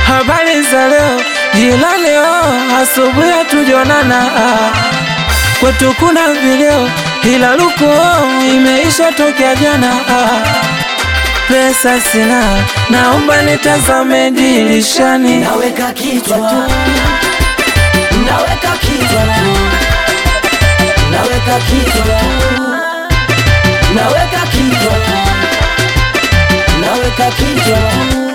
habari za leo, jila leo, asubuhi hatujonana. Kwetu kuna video, ila luko imeisha tokea jana. Pesa sina, naomba nitazame dirishani. Naweka kichwa tu, naweka kichwa tu, naweka kichwa tu, naweka kichwa tu, naweka kichwa tu.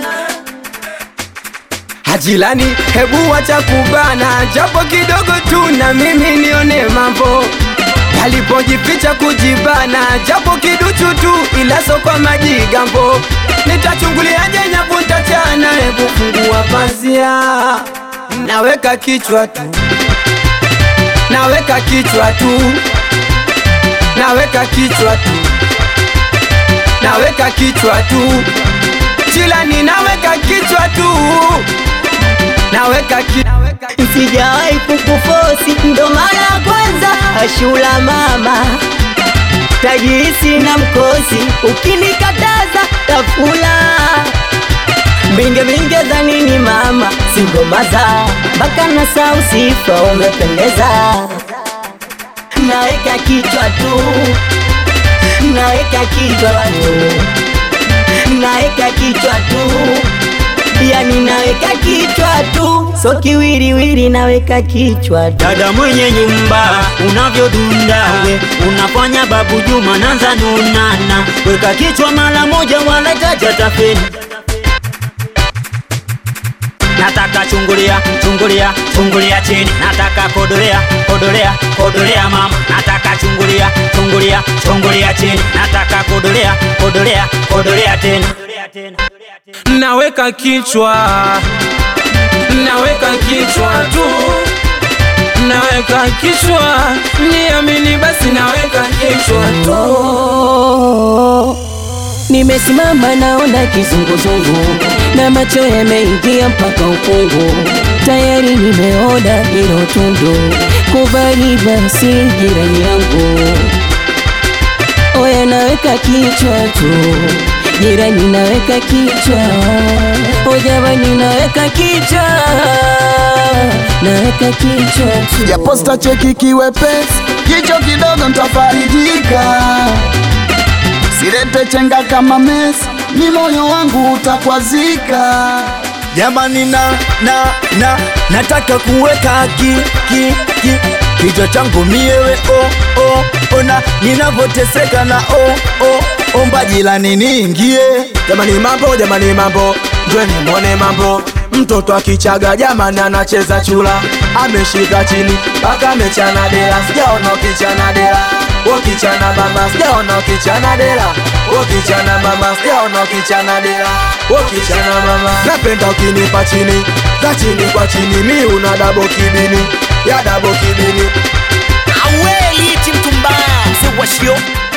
Hajilani, hebu wacha kubana, japo kidogo tu na mimi nione mambo alipojificha kujibana, japo kiduchu tu, ila so kwa majigambo. Nitachunguliaje nyavu ntachana, hebu fungua pazia, naweka kichwa tu, naweka kichwa tu, naweka kichwa tu, naweka kichwa tu, Jilani, naweka kichwa tu, naweka kichwa Sijawahi kukufosi, ndo mara ya kwanza ashula mama tajisi na mkosi, ukinikataza tafula mbinge mbinge za nini mama, singomaza mpaka na sausifa umependeza, naweka kichwa tu, naweka kichwa tu, naweka kichwa tu yani naweka kichwa tu, so kiwiriwiri naweka kichwa tu. Dada mwenye nyumba unavyodunda we unafanya babu Juma nanza nunana, weka kichwa mara moja wala jaja tafeni. Nataka chungulia chungulia chungulia chini, nataka kodolea kodolea kodolea mama, nataka chungulia chungulia chungulia chini, nataka kodolea kodolea kodolea tena. naweka kichwa, naweka kichwa tu, naweka kichwa, niamini basi, naweka kichwa tu. Nimesimama naona kizunguzungu na macho yameingia mpaka ukungu, tayari nimeona hilo tundu, kubali basi jirani yangu. Oya, naweka kichwa tu, jirani, naweka kichwa, o jamani, naweka kichwa, naweka kichwa tu. ya posta cheki kiwepesi, kicho kidogo ntafarijika, silete chenga kama Messi, ni moyo wangu utakwazika. Jamani na na na nataka kuweka ki ki ki kichwa changu miewe oh oh ona ninavyoteseka na oh oh omba jilani niingie Jamani mambo, jamani mambo, njweni mwone mambo. Mtoto akichaga jamani anacheza chula, ameshika chini mpaka amechana dela, sijaona ukichana dela. Ukichana mama, sijaona ukichana dela. Ukichana mama, sijaona ukichana dela. Ukichana mama, napenda ukinipa chini za chini kwa chini, mi una dabo kibini ya dabo kibini Aweli mtu mbaya mzee wa shio